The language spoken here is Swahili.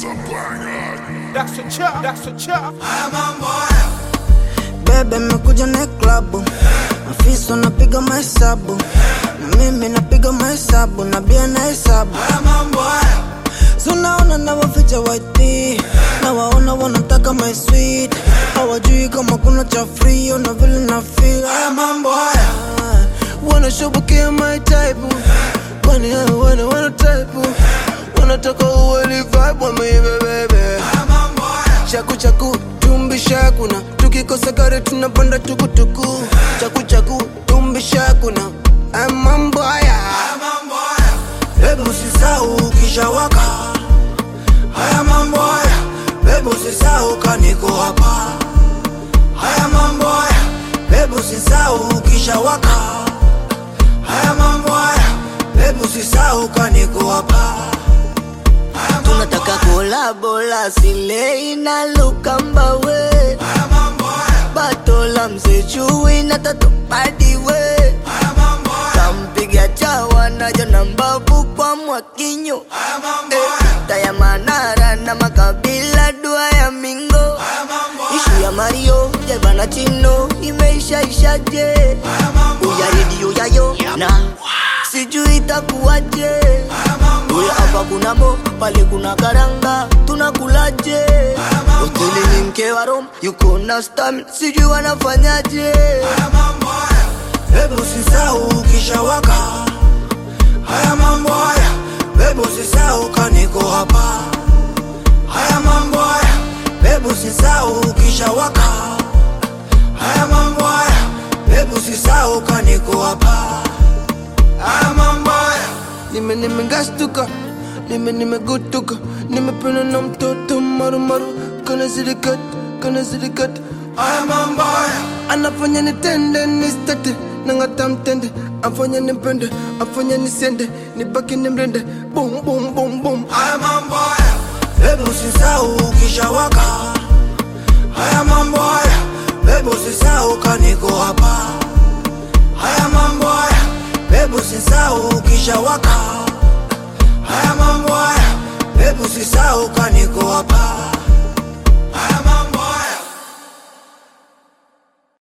That's a chop, that's a chop. Bebe mekuja na klabu, afisa anapiga mahesabu na mimi napiga mahesabu na bia na hesabu. Sunaona na waficha waiti na waona wanataka my sweet, hawajui kama kuna cha free na vile na feel. Haya mambo haya wanashubukia my type, kwani hao wana wana type, wanataka uweli vibe wameive bebe chaku chaku tumbi shakuna tukikosa gari tunapanda tukutuku chaku chaku tumbi shakuna Haya mambo haya Hebu sisahau ukishawaka haya mambo haya Hebu sisahau kaniko hapa haya mambo haya Hebu sisahau ukishawaka haya mambo haya Hebu sisahau kaniko hapa tunataka kolabola silei na lukambawe batola msechui na tatopadiwe kampiga chawa najo na mbavu kwa mwakinyo Eh, taya manara na makabila dua ya mingo ishu ya mario jevana chino imeishaishaje uya redio yayo na sijui itakuwaje Uya hapa kuna mo, pale kuna karanga, tunakulaje? Hoteli ni mke wa Rom, yuko na stam, sijui wanafanyaje? Hebu sisahau ukishawaka haya mambo haya, hebu sisahau kaniko hapa haya mambo haya, hebu sisahau ukishawaka haya mambo haya, hebu sisahau kaniko hapa haya mambo haya nime nimegastuka nime nimegutuka nimependa na mtoto marumaru kana zilikat kana zilikat haya mambo haya anafanya nitende nistate nangata mtende afanya nipende afanya nisende nibaki nimrende bum bum bum bum haya mambo haya hebu sisahau ukishawaka haya mambo haya hebu sisahau kaniko hapa haya mambo haya hebu sisahau ukishawaka haya mambo haya hebu sisahau kaniko hapa